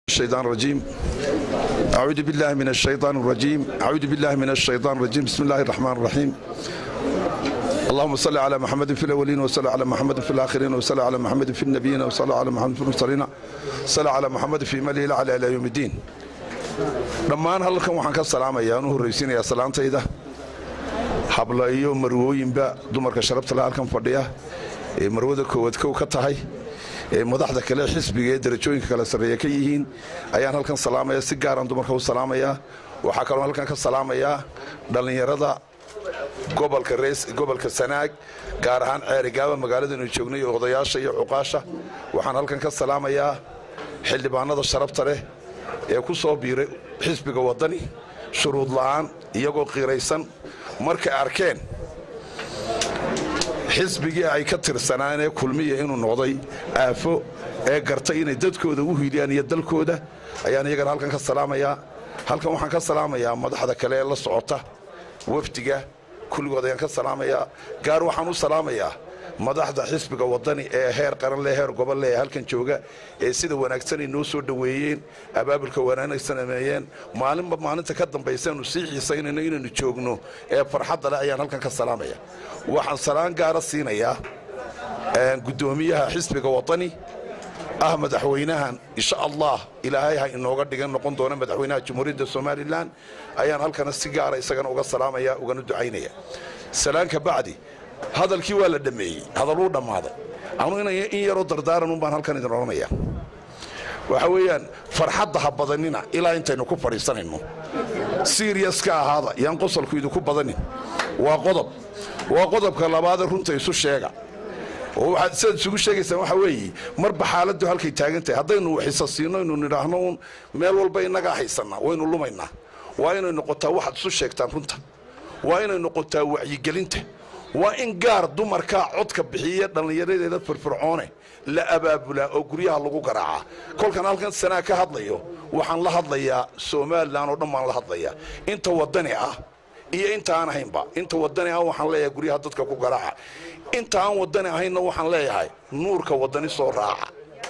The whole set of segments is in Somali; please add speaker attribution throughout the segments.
Speaker 1: الشيطان الرجيم أعوذ بالله من الشيطان الرجيم أعوذ بالله من الشيطان الرجيم بسم الله الرحمن الرحيم اللهم صل على محمد في الأولين وصل على محمد في الآخرين وصل على محمد في النبيين وصل على محمد في المرسلين صل على محمد في مليل على إلى يوم الدين dhammaan halkan waxaan ka salaamayaa anu horraysiinayaa salaantayda habla iyo marwooyinba dumarka sharabtale halkan fadhiya ee marwada koowaad kow ka tahay ee madaxda kale xisbiga ee darajooyinka kale sarreeya ka yihiin ayaan halkan salaamaya si gaaraan dumarka u salaamayaa waxaa kaloo halkan ka salaamayaa dhallinyarada gobolka rees gobolka sanaag gaar ahaan ceerigaaba magaaladanu joognay iyo odayaasha iyo cuqaasha waxaan halkan ka salaamayaa xildhibaanada sharabta leh ee ku soo biiray xisbiga waddani shuruud la'aan iyagoo qiiraysan markay arkeen xisbigii ay ka tirsanaanee kulmiya inuu noqday aafo ee gartay inay dadkooda u hiiliyaan iyo dalkooda ayaan iyagana halkan ka salaamayaa halkan waxaan ka salaamayaa madaxda kale ee la socota wafdiga kulligood ayaan ka salaamayaa gaar waxaan u salaamayaa madaxda xisbiga waddani ee heer qaranle heer gobolle ee halkan jooga ee sida wanaagsan ay noo soo dhoweeyeen abaabulka wanaagsan sameeyeen maalinba maalinta ka dambaysaanu sii xiisaynayno inaynu joogno ee farxadda leh ayaan halkan ka salaamaya waxaan salaan gaara siinayaa guddoomiyaha xisbiga waddani ah madaxweynahan insha allah ilaahay ha inooga dhigan noqon doona madaxweynaha jamhuuriyadda somalilan ayaan halkana si gaara isagana uga salaamaya ugana ducaynaya salaanka bacdi hadalkii waa la dhammeeyey hadaluu dhammaaday anu in yaroo dardaaranun baan halkan idin odhanaya waxa weeyaan farxadda ha badanina ilaa intaynu ku fadhiisanayno siriyas ka ahaada yaan qosolku idinku badanin waa qodob waa qodobka labaadee runta isu sheega oo waxaad sidaad isugu sheegaysaan waxa weeye marba xaaladdu halkay taagan tahay haddaynu waxisa siino inu nidhaahno uun meel walba innagaa haysannaa waynu lumaynaa waa inay noqotaa waxaad isu sheegtaan runta waa inay noqotaa wacyigelinta waa in gaar dumarkaa codka bixiya dhallinyaradeeda firfircoone la abaabulaa oo guryaha lagu garaacaa kolkan halkan sanaa ka hadlayo waxaan la hadlayaa somalilan oo dhan baan la hadlayaa inta waddani ah iyo inta aan ahaynba inta waddani ah waxaan leeyahay guryaha dadka ku garaaca inta aan waddani ahaynna waxaan leeyahay nuurka waddani soo raaca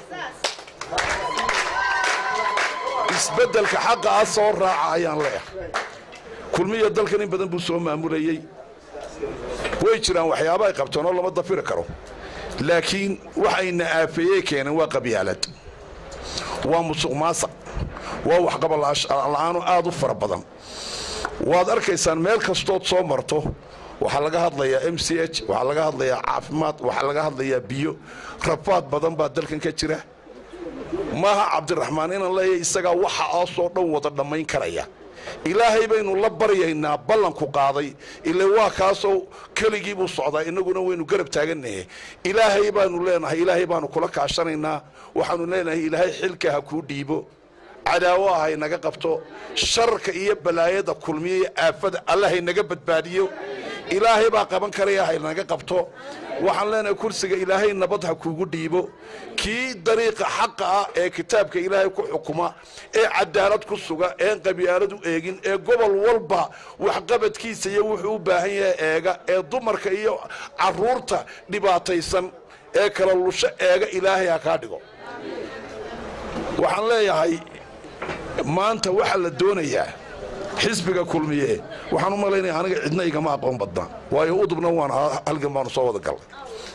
Speaker 1: isbeddelka xaqa ah soo raaca ayaan leeyahay kulmiya dalkan in badan buu soo maamulayey way jiraan waxyaaba ay qabteen oo lama dafiri karo laakiin waxayna aafeeyey keeneen waa qabyaalad waa musuq maasaq waa waxqabala'aano aad u fara badan waad arkaysaan meel kastood soo marto waxaa laga hadlayaa m c h waxaa laga hadlayaa caafimaad waxaa laga hadlayaa biyo rafaad badan baa dalkan ka jira maaha cabdiraxmaan inaan leeyahay isagaa waxa aasoo dhan wada dhammayn karaya ilaahay baynu la baryaynaa ballanku qaaday ile waa kaasoo keligii buu socdaa innaguna waynu garab taagannahe ilaahay baanu leenahay ilaahay baanu kula kaashanaynaa waxaanu leenahay ilaahay xilka ha kuu dhiibo cadaawo ah haynaga qabto sharka iyo balaayada kulmiya iyo aafada alla haynaga badbaadiyo ilaahay baa qaban karaya haynaga qabto waxaan leenahay kursiga ilaahay nabad ha kuugu dhiibo kii dariiqa xaqa ah ee kitaabka ilaahay ku xukuma ee cadaalad ku suga een qabyaalad u eegin ee gobol walba waxqabadkiisa iyo wuxuu u baahan yahay eega ee dumarka iyo caruurta dhibaataysan ee kala lusho eega ilaahay ha kaa dhigo waxaan leeyahay maanta waxaa la doonayaa xisbiga kulmiye waxaan u malaynaya aniga cidna igama aqoon badna waayo udubna waan halgan baanu soo wada galnay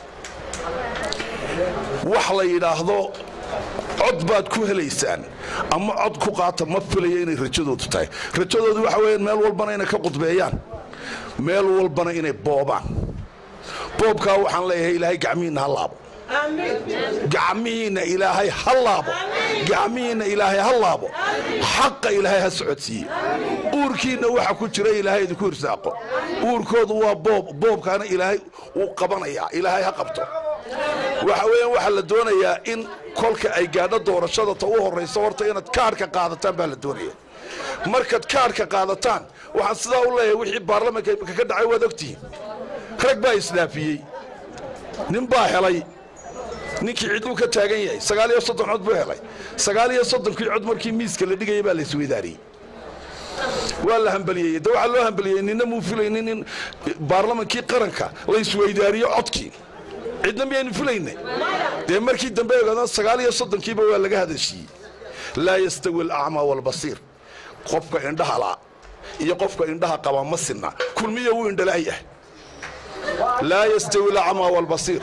Speaker 1: wax la yidhaahdo cod baad ku helaysaan ama cod ku qaata ma filaya inay rajadoodu tahay rajadoodu waxa weeyaan meel walbana inay ka qudbeeyaan meel walbana inay boobaan boobkaa waxaan leeyahay ilaahay gacmihiinna ha laabo gacmihiinna ilaahay ha laabo gacmihiinna ilaahay ha laabo xaqa ilaahay ha socodsiiye uurkiinna waxa ku jira ilaahay idinku irsaaqo uurkoodu waa boob boobkaana ilaahay wuu qabanayaa ilaahay ha qabto waxa weeyaan waxaa la doonayaa in kolka ay gaadho doorashada ta u horrayso horta inaad kaadhka qaadataan baa la doonaya markaad kaadhka qaadataan waxaan sidaa u leeyahay wixii baarlamanka ka dhacay waad ogtihiin rag baa isdhaafiyey nin baa helay ninkii ciduu ka taagan yahay sagaal iyo soddon cod buu helay sagaal iyo soddonkii cod markii miiska la dhigaya baa la isweydaariyey waa la hambeliyey de waxaa loo hambeliyey ninna muu filaynin in baarlamankii qaranka la isweydaariyo codkii cidna miyaynu filayna dee markii dambe ogaadaan sagaal iyo soddonkiiba waa laga hadashiiyey laa yastawi alacmaa waalbasiir qofka indhaha la iyo qofka indhaha qaba ma sinna kulmiya wuu indhala'yahay laa yastawi alacmaa waalbasiir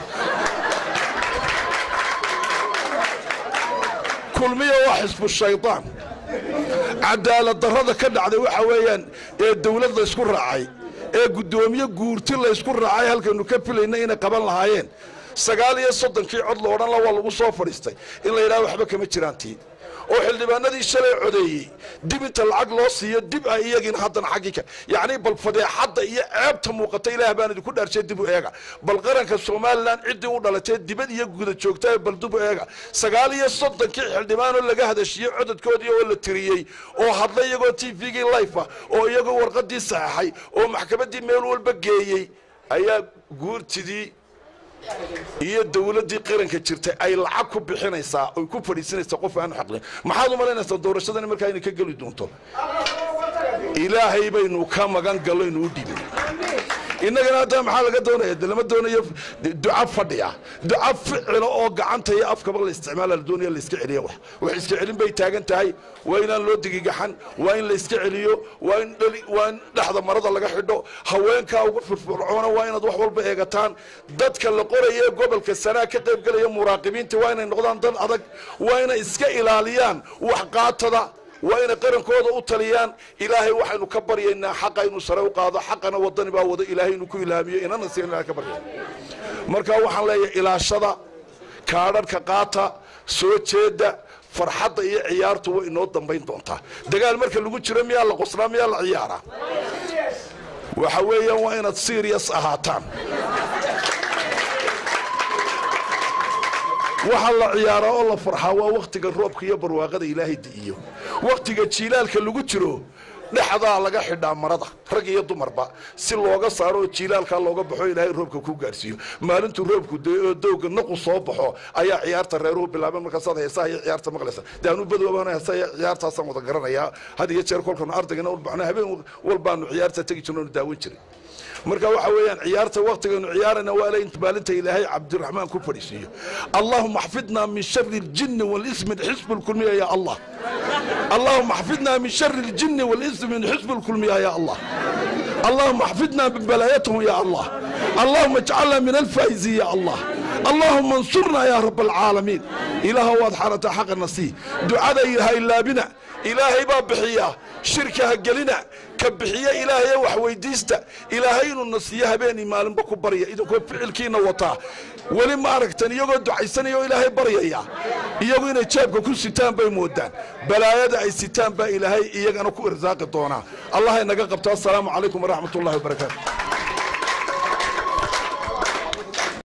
Speaker 1: kulmiya waa xisbu shaydaan cadaalad darrada ka dhacday waxa weeyaan ee dawlad laysku raacay ee guddoomiye guurti laysku raacay halkaynu ka filayna inay qaban lahaayeen sagaal iyo soddonkii cod lo odhan la waa lagu soo fadhiistay in la yidhaha waxba kama jiraan tii oo xildhibaanadii shalay codeeyey dib inta lacag loo siiyo dib ah iyagiina haddana xaggii ka yacnii bal fadeexadda iyo ceebta muuqata ilaah baan idinku dhaarshay dib u eega bal qaranka somalilan ciddii u dhalatee dibad iyo guda joogtaa bal dib u eega sagaal iyo soddonkii xildhibaanoo laga hadashiyey codadkoodii oo la tiriyey oo hadlay iyagoo t v-gii life ah oo iyagoo warqadii saxaxay oo maxkamaddii meel walba geeyey ayaa guurtidii iyo dawladdii qaranka jirtay ay lacag ku bixinaysaa oy ku fadhiisanaysaa qof aanu xaqlin maxaad u malaynaysaa doorashadani markaa inay ka geli doonto ilaahay baynu ka magan galloynu u dhibin innagana hadda maxaa laga doonaya de lama doonayo duca fadhiya duca ficila oo gacanta iyo afkaba la isticmaala la doonaya layska celiya wax wax iska celin bay taagan tahay waa inaan loo digigaxan waa in layska celiyo waa in waa in dhexda marada laga xidho haweenkaa ugu firfircoona waa inaad wax walba eegataan dadka la qoraya ee gobolka sanaa ka qaybgelaya muraaqibiinta waa inay noqdaan dad adag waa inay iska ilaaliyaan wax qaatada waa inay qarankooda u taliyaan ilaahay waxaynu ka baryaynaa xaqa inuu sare u qaado xaqana wadani baa wado ilaahay inuu ku ilaamiyo inana si ilahay ka barya marka waxaan leeyahay ilaashada kaadharhka qaata soo jeeda farxadda iyo ciyaartu way inoo dambayn doontaa dagaal marka lagu jiro miyaa la qoslaa miyaa la ciyaaraa waxa weeyaan waa inaad serious ahaataan waxaa la ciyaaraa oo la farxaa waa wakhtiga roobka iyo barwaaqada ilaahay di'iyo wakhtiga jiilaalka lagu jiro dhexdaa laga xidhaa marada rag iyo dumarba si looga saaro oo jiilaalkaa looga baxo ilaahay roobka ku gaarsiiyo maalintuu roobku doo dowga naqu soo baxo ayaa ciyaarta reeruhu bilaaben markaasaad heesaha iyo ciyaarta maqlaysa dee anu badwaabaan heesaha iyo ciyaartaasaan wada garanayaa had iyo jeer kolkanu ardaygana u baxno habeen walbaanu ciyaarta tegi jirno onu daawan jiray marka waxa weeyaan ciyaarta waktigaynu ciyaarayna waa inta maalinta ilaahay cabdiraxmaan ku fadhiisiiyo allahuma axfidna min shari اljini wاlismi xisb اlkulmiya ya allah allahuma axfidna min shari اljini wاlismi xisb اlkulmiya ya allah allahuma axfidna min balaayatahum ya allah allahuma اjcalna min alfaa'iziin ya allah allahuma ansurna ya rab alcaalamiin ilaaha waad xarataa xaqana sii ducada ha ilaabina ilaahay baa bixiya shirka ha gelina ka bixiya ilaahaye wax weydiista ilaahay inuu na siiyo habeenii maalinba ku barya idinkoo ficilkiina wataa weli ma aragtan iyagoo ducaysanaya oo ilaahay baryaya iyagu inay jeebka ku sitaan bay moodaan balaayada ay sitaan baa ilaahay iyagana ku irsaaqi doonaa allah inaga qabto assalaamu calaykum waraxmat ullahi wabarakaatu